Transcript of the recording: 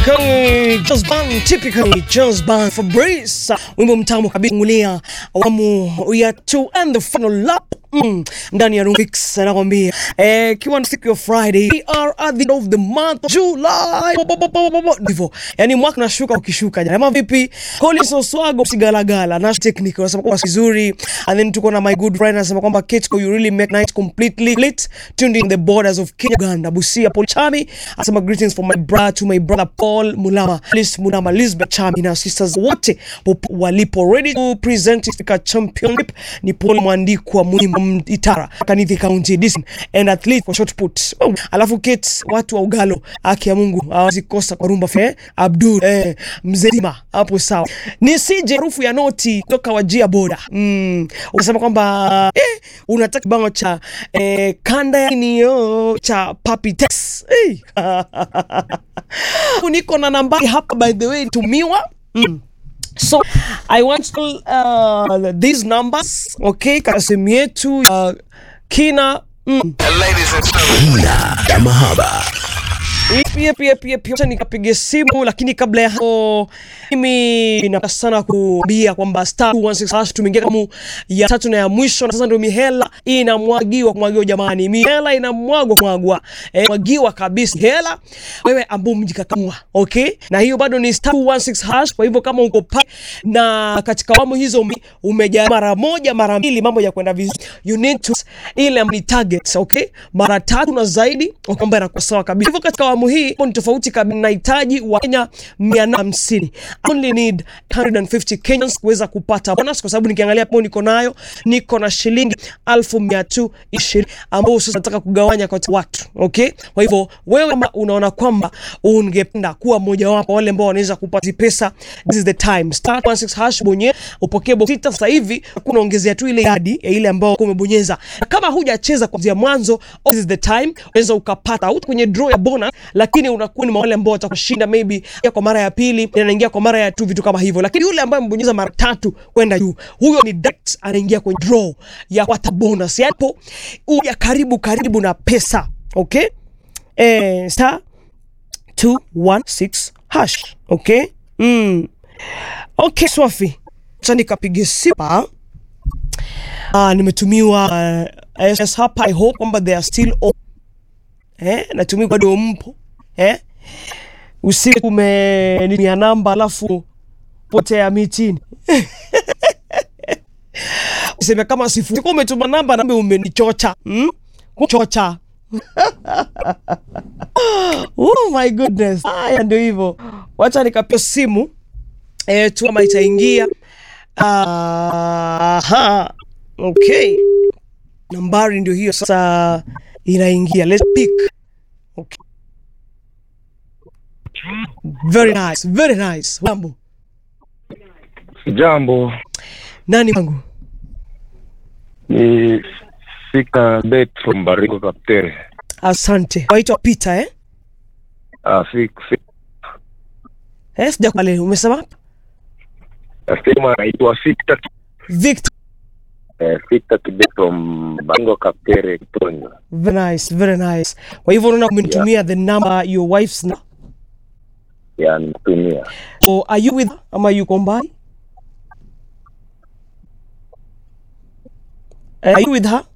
Typically just bang, typically just bang Fabrice. Wimbo mtamu kabisa ngulia awamu ya two and the final lap mm, ndani ya Rumix anakwambia eh, kiwa ni siku ya Friday we are at the end of the month of July Bo- bo- bo- bo- bo- bo- ndivyo yani mwaka unashuka ukishuka jana ama vipi Collins Oswago sigalagala na technical anasema kwa vizuri and then tuko na my good friend anasema kwamba Ketco you really make night completely lit tuned in the borders of Kenya Uganda Busia Paul Chami anasema greetings from my brother to my brother Paul Mulama Liz Mulama Lisbeth Chami na sisters wote popo walipo ready to present Africa Championship ni Paul Mwandikwa Muhima Itara Kanithi County Edition and athlete for shot put oh. Alafu Kate watu wa Ugalo haki ya Mungu hawezi kosa kwa rumba fe Abdul eh, mzima hapo sawa ni sije harufu ya noti kutoka wajia boda mm. Unasema kwamba eh, unataka kibango cha eh, kanda ya nio cha Papi Tex hey. niko na nambari hapa by the way tumiwa mm. So I want to uh, these numbers okay, katika simu yetu uh, kina mm. Kina ya mahaba pia pia pia pia acha nikapige simu, lakini kabla ya hapo mimi napenda sana kuambia kwamba star 216 hash tumeingia kama ya tatu na ya mwisho, na sasa ndio mihela inamwagiwa kumwagiwa. Jamani, mihela inamwagwa mwagwa, eh, mwagiwa kabisa hela, wewe ambao mjikakamua, okay. Na hiyo bado ni star 216 hash. Kwa hivyo kama uko pale na katika awamu hizo ume- umejaa mara moja mara mbili, mambo ya kwenda vizuri, you need to ile ni target, okay, mara tatu na zaidi, kwamba inakuwa sawa kabisa. Hivyo katika awamu hii hapo ni tofauti kabisa, nahitaji wa Kenya 150 I only need 150 Kenyans kuweza kupata bonus, kwa sababu nikiangalia hapo niko nayo niko na shilingi 1220 ambao sasa nataka kugawanya kwa watu okay. Kwa hivyo wewe kama unaona kwamba ungependa kuwa mmoja wapo wale ambao wanaweza kupata hizi pesa, this is the time. Star 16 hash bonye upokee box sita. Sasa hivi kuna ongezea tu ile idadi ya ile ambayo umebonyeza, na kama hujacheza kuanzia mwanzo, this is the time, unaweza ukapata au kwenye draw ya bonus, lakini unakuwa ni wale ambao watakushinda maybe ya kwa mara ya pili, anaingia kwa mara ya tu, vitu kama hivyo. Lakini yule ambaye mbonyeza mara tatu kwenda juu, huyo ni direct anaingia kwenye draw ya kupata bonus, yapo uja karibu karibu na pesa okay. Eh, star 216 hash okay. Mm. Okay, Swafi, acha nikapige sipa. Ah, nimetumiwa uh, SMS hapa. I hope kwamba they are still on. Eh, natumia bado mpo eh, usiku umenitumia namba alafu potea mitini useme kama sifu Siku umetuma namba nambe umenichocha hmm? kuchocha oh my goodness. Haya ndio hivyo, wacha nikapia simu eh, tu kama itaingia. Aha. Okay, nambari ndio hiyo sasa inaingia. Let's pick. Okay. Very nice, very nice. Mambo Jambo, nani wangu? ni Fika Bet from Baringo Kaptere. Asante. Waitwa Peter eh? Ah, Fik, Fik, Eh, sijakubali. Umesema nasema anaitwa Victor, Victor. eh, Victor Kibet from Baringo Kaptere, Kitonyo. Very nice, very nice. Kwa hivyo unaona umenitumia the number your wife's number. Ya nitumia. So are you with her ama yuko mbali? Eh, Are you with her?